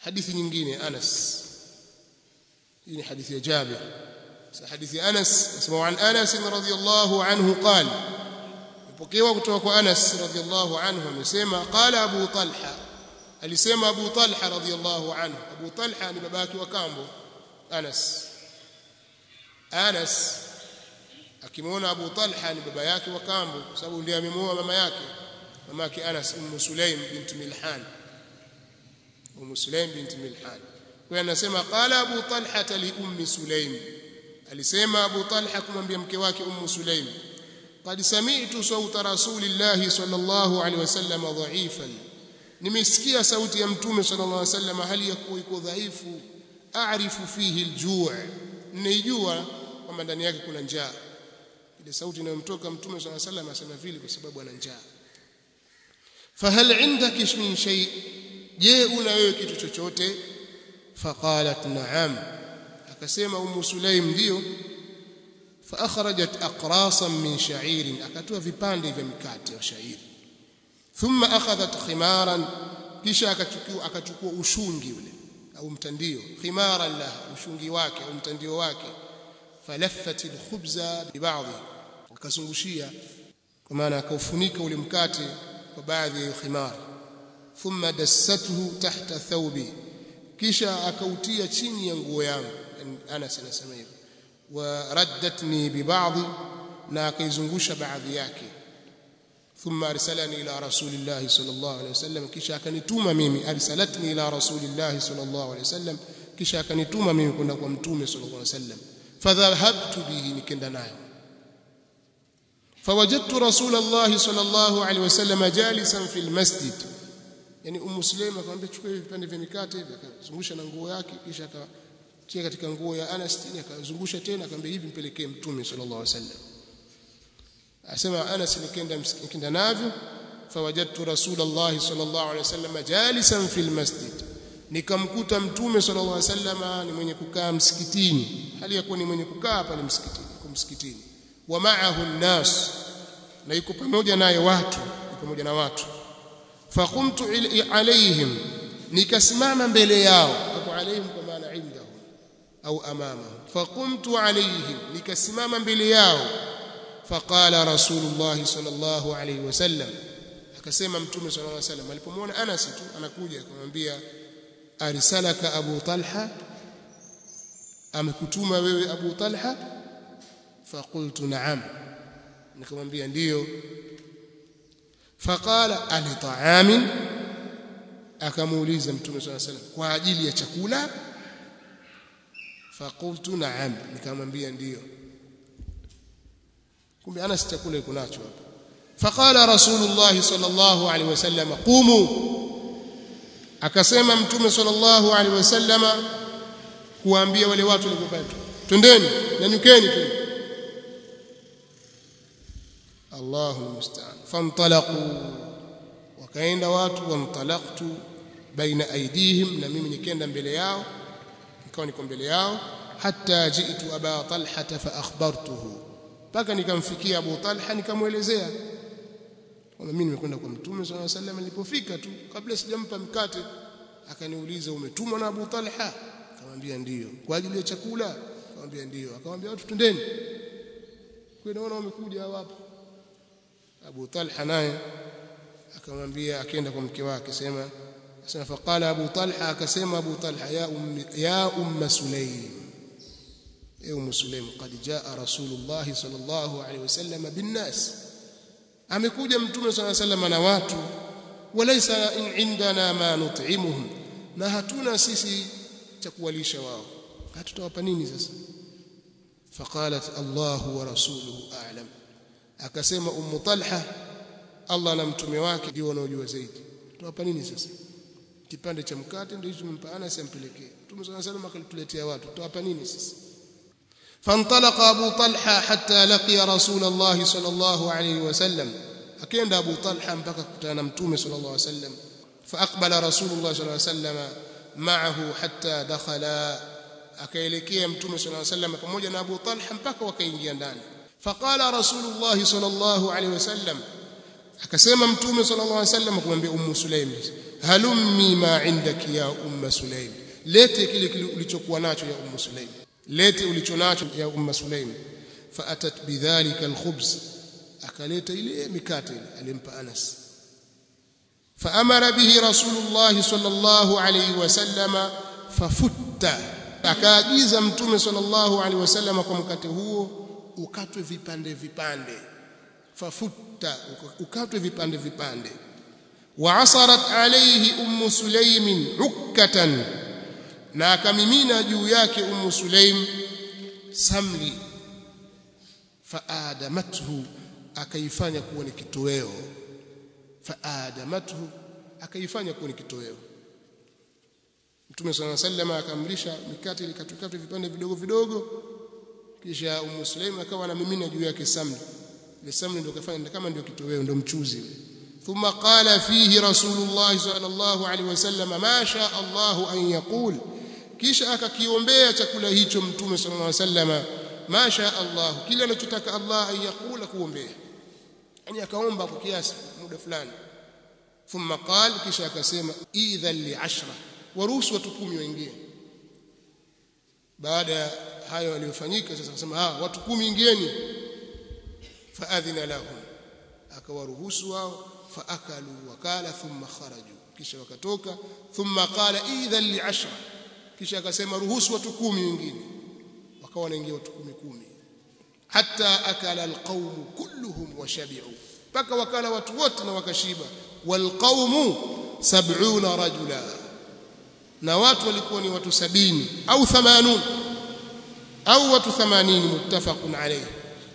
hadithi nyingine Anas hii ni hadithi ya Jabir hadithi ya Anas nasema an Anas radhiyallahu anhu qala pokewa kutoka kwa Anas radhiyallahu anhu amesema qala Abu Talha alisema Abu Talha radhiyallahu anhu Abu Talha ni babake wa kambo Anas Anas akimwona Abu Talha ni baba yake wa kambo kwa sababu ndiye amemuoa mama yake mama yake Anas Ummu Sulaim bint Milhan Ummu Sulaim bint Milhan kwa anasema qala Abu Talha li Ummi Sulaim alisema Abu Talha kumwambia mke wake Ummu Sulaim qad sami'tu sawta rasulillahi sallallahu alaihi wasallam dha'ifan nimesikia sauti ya mtume sallallahu alaihi wasallam hali ya kuwa iko dhaifu a'rifu fihi al-ju' nijua kwamba ndani yake kuna njaa ile sauti inayomtoka mtume sallallahu alaihi wasallam asema vile kwa sababu ana njaa fahal indaki min shay je una wewe kitu chochote faqalat na'am akasema ummu sulaim ndio فاخرجت اقراصا من شعير akatoa vipande vya mikate ya shairi thumma akhadhat khimaran kisha akachukua akachukua ushungi ule au mtandio khimaran la ushungi wake au mtandio wake falaffat alkhubza bibadhi akazungushia kwa maana akaufunika ule mkate kwa baadhi ya khimar thumma dassathu tahta thawbi kisha akautia chini ya nguo yangu Anas anasema hivyo wa raddatni bibadhi na akaizungusha baadhi yake ثم ارسلني الى رسول الله صلى الله عليه وسلم kisha akanituma mimi arsalatni ila rasulillah sallallahu alayhi wasallam kisha akanituma mimi kwenda kwa mtume sallallahu alayhi wasallam fadhahabtu bihi nikenda nayo فوجدت رسول الله صلى الله عليه وسلم جالسا في المسجد yani ummu sulaima akamwambia chukua hivi vipande vya mikate hivi akazungusha na nguo yake kisha akatia katika nguo ya Anas tena akazungusha tena akamwambia hivi mpelekee mtume sallallahu alaihi wasallam asema Anas nikenda nikenda navyo fawajadtu rasulullah sallallahu alaihi wasallam jalisan fil masjid nikamkuta mtume sallallahu alaihi wasallam ni mwenye kukaa msikitini hali ya kuwa ni mwenye kukaa hapa ni msikitini kwa msikitini wa ma'ahu an-nas na yuko pamoja naye watu pamoja na watu faqumtu alaihim nikasimama mbele yao hapo alaihim kwa maana indahum au amamahum faqumtu alaihim nikasimama mbele yao faqala rasulullah sallallahu alayhi wasallam akasema mtume sallallahu alayhi wasallam alipomwona Anas tu anakuja akamwambia arsalaka abu talha amekutuma wewe abu talha faqultu na'am nikamwambia ndiyo faqala ali ta'amin akamuuliza mtume sallallahu alayhi wasallam kwa ajili ya chakula faqultu na'am nikamwambia ndiyo kumbe Anas chakula yuko nacho hapa faqala rasulullah sallallahu alaihi wasallam qumu akasema mtume sallallahu alaihi wasallama kuambia wale watu walipopata twendeni nyanyukeni tu Allahu musta'an famtalaqu wakaenda watu wamtalaqtu baina aidihim na mimi nikaenda mbele yao nikawa niko mbele yao hatta ji'tu aba talha fa akhbartuhu mpaka nikamfikia Abu Talha nikamwelezea kwamba mimi nimekwenda kwa Mtume swalla sallam nilipofika tu kabla sijampa mkate akaniuliza umetumwa na Abu Talha akamwambia ndiyo kwa ajili ya chakula akamwambia ndiyo akamwambia watu twendeni kwa naona wamekuja hapo Abu Talha naye akamwambia akaenda kwa mke wake sema sema faqala Abu Talha akasema Abu Talha ya ummi ya umma Sulaim يوم سليم قد جاء رسول الله صلى الله عليه وسلم بالناس amekuja mtume صلى الله عليه وسلم na watu walaysa indana ma nut'imuhum na hatuna sisi cha kuwalisha wao hatutawapa nini sasa faqalat Allah wa rasuluhu a'lam akasema ummu talha Allah na mtume wake ndio wanaojua zaidi tutawapa nini sasa kipande cha mkate ndio hicho mpana Anas ampelekee mtume صلى الله عليه وسلم akatuletea watu tutawapa nini sasa فانطلق أبو طلحة حتى لقي رسول الله صلى الله عليه وسلم أكيد أبو طلحة مبكى كتانا متومي صلى الله عليه وسلم فأقبل رسول الله صلى الله عليه وسلم معه حتى دخل akaelekea mtume صلى الله عليه وسلم pamoja na Abu Talha mpaka wakaingia ndani faqala rasulullah sallallahu alaihi wasallam akasema mtume sallallahu alaihi wasallam kumwambia ummu sulaim halummi ma indaki ya umma sulaim lete kile kile ulichokuwa nacho ya ummu sulaim lete ulichonacho ya umma sulaim faatat bidhalika alkhubz akaleta ile mikate ile alimpa Anas فأمر به رسول الله صلى الله عليه وسلم ففت akaagiza mtume sallallahu alaihi wasallam kwa mkate huo ukatwe vipande vipande fafutta ukatwe vipande vipande waasarat alayhi ummu sulaim ukkatan na akamimina juu yake ummu sulaim samli faadamathu akaifanya kuwa ni kitoweo faadamathu akaifanya kuwa ni kitoweo Mtume صلى الله عليه وسلم akamrisha mikate ile katukatwe vipande vidogo vidogo kisha Ummu Sulaim akawa anamimina juu yake samli ile samli ndio kafanya kama ndio kitoweo ndio mchuzi thumma qala fihi rasulullah sallallahu alaihi wasallam ma sha Allah an yaqul kisha akakiombea chakula hicho Mtume sallallahu alaihi wasallam ma sha Allah kile anachotaka Allah an yaqula kuombea yani akaomba kwa kiasi muda fulani thumma qala kisha akasema idhan li ashra waruhusu watu kumi waingie baada ya hayo yaliyofanyika sasa akasema ah watu kumi ingieni faadhina lahum akawaruhusu wao faakalu wakala thumma kharaju kisha wakatoka thumma qala idhan li ashra kisha akasema ruhusu watu kumi wengine wakawa wanaingia watu kumi kumi hatta akala alqawm kulluhum washabi'u mpaka wakala watu wote na wakashiba walqawmu sab'una rajula na watu walikuwa ni watu sabini au 80 au watu 80 muttafaqun alayhi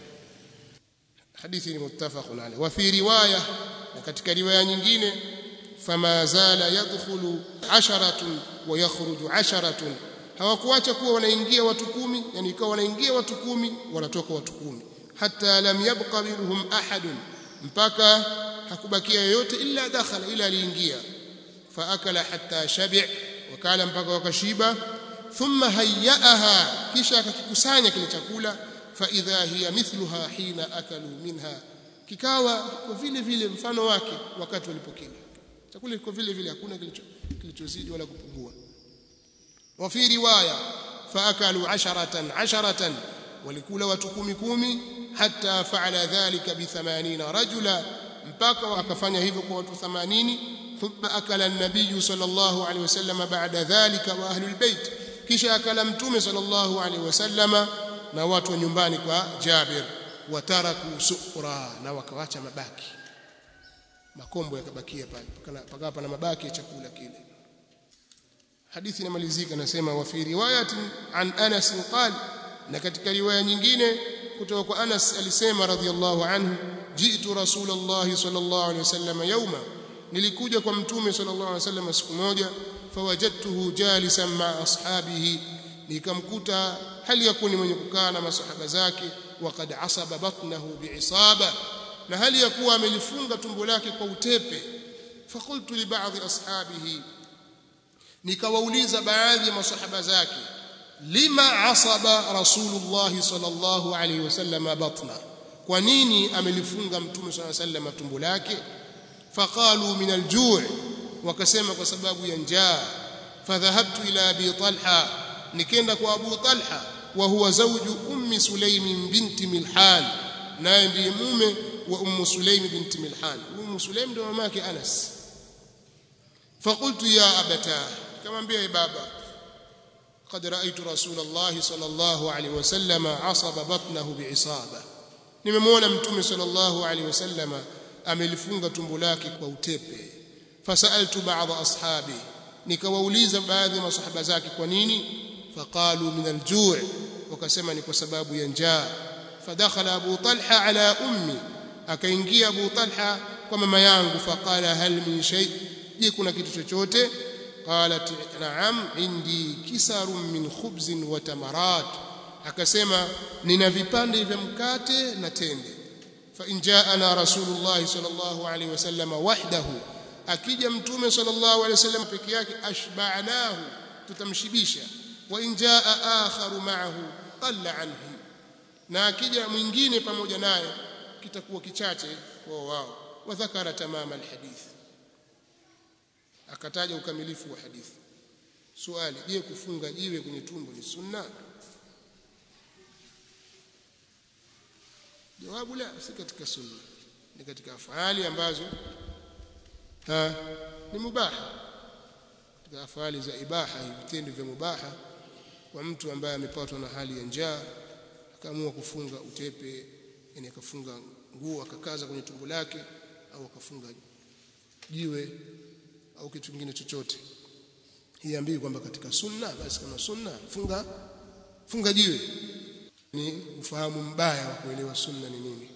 hadithi ni muttafaqun alayhi wa fi riwaya na katika riwaya nyingine fama zala yadkhulu asharatun wa yakhruju asharatun hawakuacha kuwa wanaingia watu kumi yani ikawa wanaingia watu kumi wanatoka watu kumi hata lam yabqa minhum ahadun mpaka hakubakia yoyote illa dakhala ila aliingia faakala hatta shabi' wakala mpaka wakashiba thumma hayyaaha kisha akakikusanya kile chakula fa idha hiya mithluha hina akalu minha kikawa kwa vile vile mfano wake wakati walipokila chakula kiko vile vile hakuna kilichozidi wala kupungua wa fi riwaya faakalu asharatan asharatan walikula watu kumi kumi hatta faala dhalika bi 80 rajula mpaka wakafanya hivyo kwa watu 80 ثم أكل النبي صلى الله عليه وسلم بعد ذلك وأهل البيت kisha akala mtume sallallahu alaihi wasallam na watu wa nyumbani kwa Jabir wataraku sufra na wakawacha mabaki makombo yakabakia pale paka pana mabaki ya chakula kile hadithi inamalizika nasema wa fi riwayatin an Anas qal na katika riwaya nyingine kutoka kwa Anas alisema radhiyallahu anhu jitu rasulullah sallallahu alaihi wasallam yawma nilikuja kwa mtume sallallahu alaihi wasallam siku moja fawajadtuhu jalisan ma ashabihi nikamkuta hali yakuni mwenye kukaa na masahaba zake waqad asaba batnahu biisaba na hali ya kuwa amelifunga tumbo lake kwa utepe fakultu li ba'dhi ashabihi nikawauliza baadhi ya masahaba zake lima asaba rasulullah sallallahu alaihi wasallam batna kwa nini amelifunga mtume sallallahu alaihi wasallam tumbo lake فقالوا من الجوع وكسما بسبب ينجا فذهبت الى ابي طلحه نكenda kwa Abu Talha wa huwa zawju ummi Sulaim binti Milhan naye ndiye mume wa ummu Sulaim binti Milhan ummu Sulaim ndio mamake Anas فقلت يا ابتا كمambia e baba قد رايت رسول الله صلى الله عليه وسلم عصب بطنه بعصابه nimemwona mtume صلى الله عليه وسلم amelifunga tumbo lake kwa utepe fasaltu ba'd ashabi nikawauliza baadhi ya masahaba zake kwa nini faqalu min al-ju' wakasema ni kwa sababu ya njaa fadakhala abu talha ala ummi akaingia abu talha kwa mama yangu faqala hal min shay je kuna kitu chochote qalat na'am indi kisarun min khubzin wa tamarat akasema nina vipande vya mkate na tende فإن جاءنا رسول الله صلى الله عليه وسلم وحده akija mtume sallallahu alaihi wasallam peke yake ashba'nahu tutamshibisha wa in jaa akharu ma'ahu qalla anhu na akija mwingine pamoja naye kitakuwa kichache kwa wao wa dhakara tamama alhadith akataja ukamilifu wa hadithi swali je kufunga jiwe kwenye tumbo ni sunna jawabu la si katika sunna ni katika afali ambazo ha, ni mubaha katika afali za ibaha vitendo vya mubaha kwa mtu ambaye amepatwa na hali ya njaa akaamua kufunga utepe yani akafunga nguo akakaza kwenye tumbo lake au akafunga jiwe au kitu kingine chochote hiambii kwamba katika sunna basi kama sunna funga funga jiwe ni ufahamu mbaya wa kuelewa sunna ni nini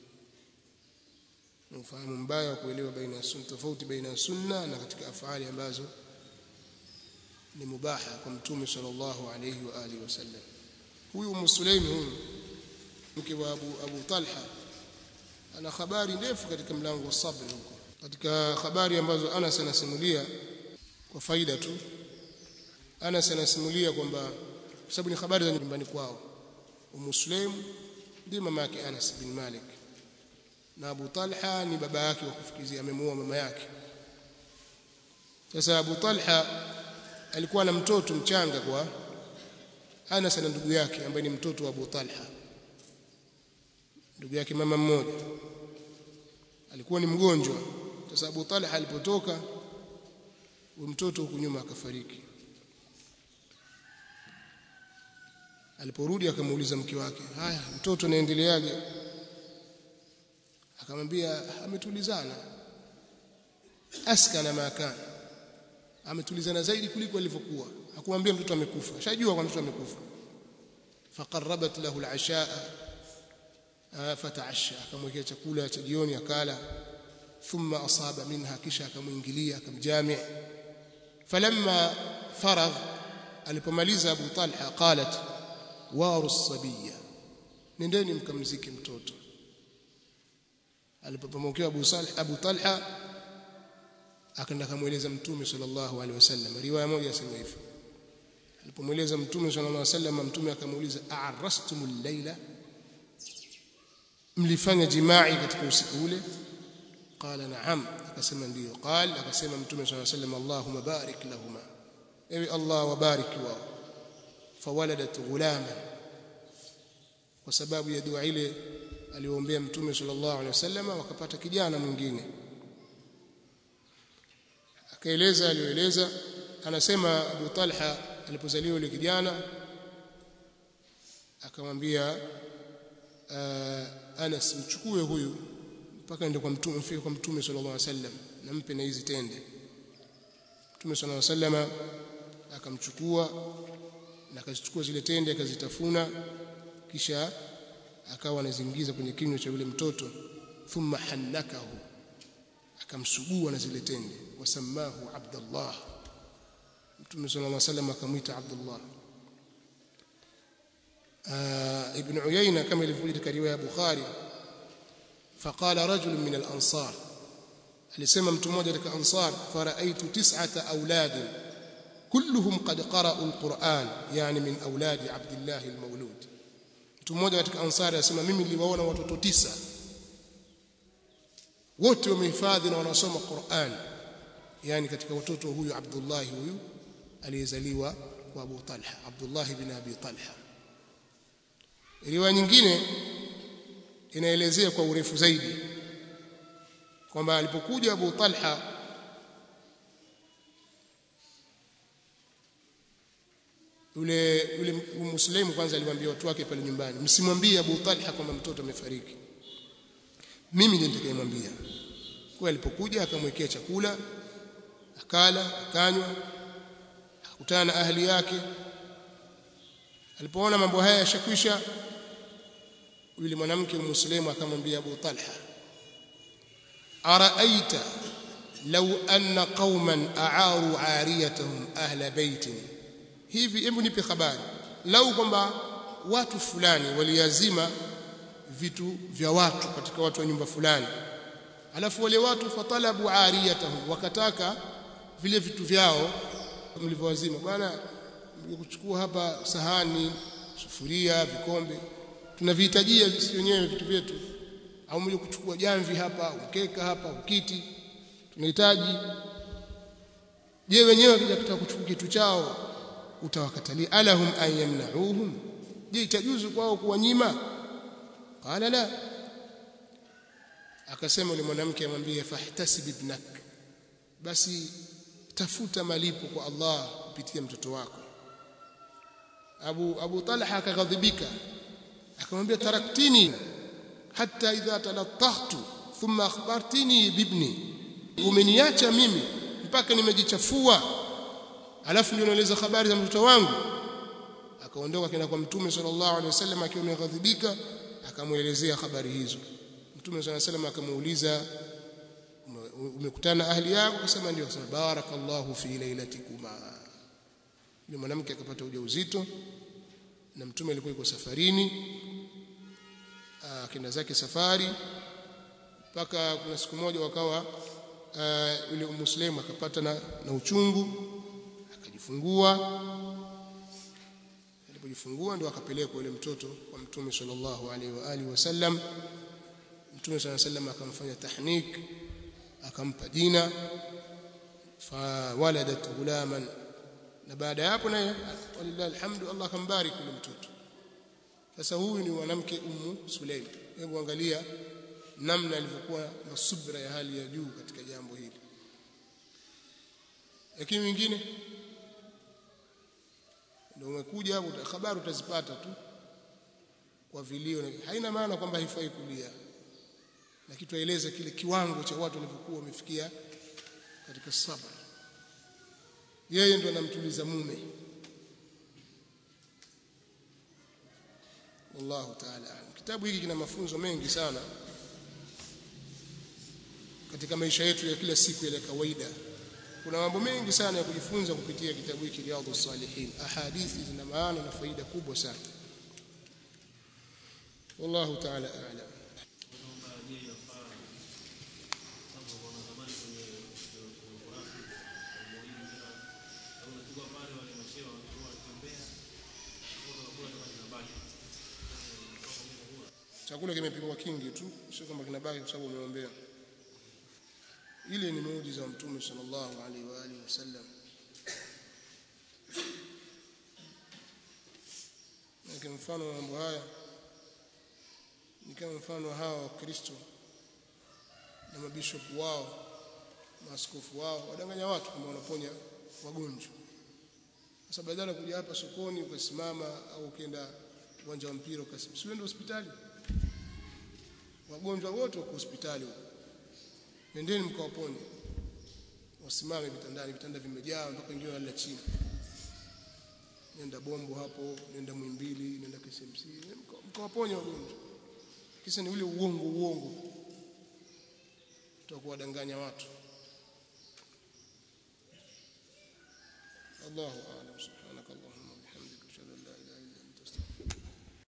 ufahamu mbaya wa kuelewa baina ya sunna tofauti baina ya sunna na katika afali ambazo ni mubaha kwa mtume sallallahu alayhi wa alihi wasallam huyu Umm Sulaim huyu mke wa Abu, Abu Talha ana habari ndefu katika mlango wa sabr huko katika habari ambazo Anas anasimulia kwa faida tu Anas anasimulia kwamba kwa sababu ni habari za nyumbani kwao Umm Sulaim ndiye mama yake Anas bin Malik na Abu Talha ni baba yake wa kufikizia amemuoa mama yake sasa Abu Talha alikuwa na mtoto mchanga kwa Anas na ndugu yake ambaye ni mtoto wa Abu Talha ndugu yake mama mmoja alikuwa ni mgonjwa sasa Abu Talha alipotoka huyo mtoto huku nyuma akafariki aliporudi akamuuliza mke wake haya mtoto naendeleaje akamwambia ametulizana askana makana ametulizana zaidi kuliko alivyokuwa hakumwambia mtoto amekufa shajua kwa mtoto amekufa faqarrabat lahu al-ashaa fataasha akamwekea chakula cha jioni akala thumma asaba minha kisha akamuingilia akamjami falamma faragh alipomaliza Abu Talha qalat waru sabiya nendeni mkamzike mtoto alipomokea Abu Salih Abu Talha akaenda kumueleza mtume sallallahu alaihi wasallam riwaya moja yasema hivi alipomweleza mtume sallallahu alaihi wasallam mtume akamuuliza a'arrastumul layla mlifanya jimai katika usiku ule qala na'am akasema ndio qal akasema mtume sallallahu alaihi wasallam allahumma barik lahumma ewe allah wabarik wao fawaladat ghulama kwa sababu ya dua ile aliyoombea mtume sallallahu alaihi wasallam wakapata kijana mwingine akaeleza aliyoeleza anasema Abu Talha alipozaliwa yule kijana akamwambia uh, Anas mchukue huyu mpaka ende kwa mtume mfike kwa mtume sallallahu alaihi wasallam nampe na hizi tende mtume sallallahu alaihi wasallam akamchukua na akazichukua zile tende akazitafuna kisha akawa anazingiza kwenye kinywa cha yule mtoto thumma hannakahu akamsugua na zile tende wasamahu Abdullah Mtume صلى الله عليه وسلم akamwita Abdullah Ibn Uyayna kama ilivyokuja katika riwaya ya Bukhari faqala rajul min al-ansar alisema mtu mmoja katika ansar faraitu tis'ata auladin kulluhum qad qara'u al-Qur'an yani min auladi Abdullah al-Mawlud mtu mmoja katika ansari anasema mimi niliwaona watoto tisa wote wamehifadhi na wanasoma Qur'an yani katika watoto huyu Abdullah huyu aliyezaliwa kwa Abu Talha Abdullah ibn Abi Talha riwaya nyingine inaelezea kwa urefu zaidi kwamba alipokuja Abu Talha yule yule muslimu kwanza aliwaambia watu wake pale nyumbani msimwambie Abu Talha kwamba mtoto amefariki mimi ndiye nitakayemwambia kwa alipokuja akamwekea chakula akala akanywa akakutana na ahli yake alipoona mambo haya yashakwisha yule mwanamke muslimu akamwambia Abu Talha araaita law anna qauman a'aru 'ariyatahum ahla baitin hivi hebu nipe habari lau kwamba watu fulani waliazima vitu vya watu katika watu wa nyumba fulani alafu wale watu fatalabu ariyatahum wakataka vile vitu vyao mlivyowazima bwana kuchukua hapa sahani sufuria vikombe tunavihitajia sisi wenyewe vitu vyetu au mje kuchukua jamvi hapa ukeka hapa ukiti tunahitaji je wenyewe wakija kutaka kuchukua kitu chao utawakatalia alahum an yamna'uhum je itajuzu kwao kuwanyima qala la akasema yule mwanamke amwambie fahtasib ibnak basi tafuta malipo kwa Allah kupitia mtoto wako Abu Abu Talha akaghadhibika akamwambia taraktini hatta idha talattahtu thumma akhbartini bibni umeniacha mimi mpaka nimejichafua alafu ndio naeleza habari za mtoto wangu akaondoka kenda kwa mtume sallallahu alaihi wasallam akiwa ameghadhibika akamuelezea habari hizo mtume sallallahu alaihi wasallam akamuuliza umekutana ahli yako akasema ndio akasema barakallahu fi lailatikuma yule mwanamke akapata ujauzito na mtume alikuwa yuko safarini akenda zake safari mpaka kuna siku moja wakawa yule muslimu akapata na, na uchungu akajifungua alipojifungua ndio akapelekwa yule mtoto kwa mtume sallallahu alaihi wa alihi wasallam mtume sallallahu alaihi wasallam akamfanya tahnik akampa jina fawaladat gulaman na baada ya hapo naye walillahi alhamdu Allah akambariki yule mtoto sasa huyu ni mwanamke ummu Sulaim hebu angalia namna alivyokuwa na subra ya hali ya juu katika jambo hili lakini wengine ndio umekuja hapo habari utazipata tu kwa vilio haina maana kwamba haifai kulia lakini tueleze kile kiwango cha watu walivyokuwa wamefikia katika sabr yeye ndo anamtuliza mume wallahu ta'ala kitabu hiki kina mafunzo mengi sana katika maisha yetu ya kila siku ya kawaida kuna mambo mengi sana ya kujifunza kupitia kitabu hiki Riyadhus Salihin ahadithi zina maana na faida kubwa sana wallahu ta'ala a'lam chakula kimepikwa kingi tu sio kwamba kinabaki kwa sababu umeombea ile ni muujiza wa mtume sallallahu alaihi wa alihi wasallam na mfano wa mambo haya ni kama mfano wa hawa wakristo na mabishopu wao maaskofu wao wadanganya watu kwamba wanaponya wagonjwa sasa badala ya kuja hapa sokoni ukasimama au ukienda uwanja wa mpira ukasimama usiende hospitali wagonjwa wote wako hospitali huko nendeni mkawaponye wasimame vitandani vitanda vimejaa mpaka wengine wanalala chini nenda bombo hapo nenda mwimbili nenda KCMC mkawaponye wagonjwa kisa ni ule uongo uongo tutakuwadanganya watu Allahu a'lam subhanakallahumma bihamdika ashhadu an la ilaha illa anta astaghfiruka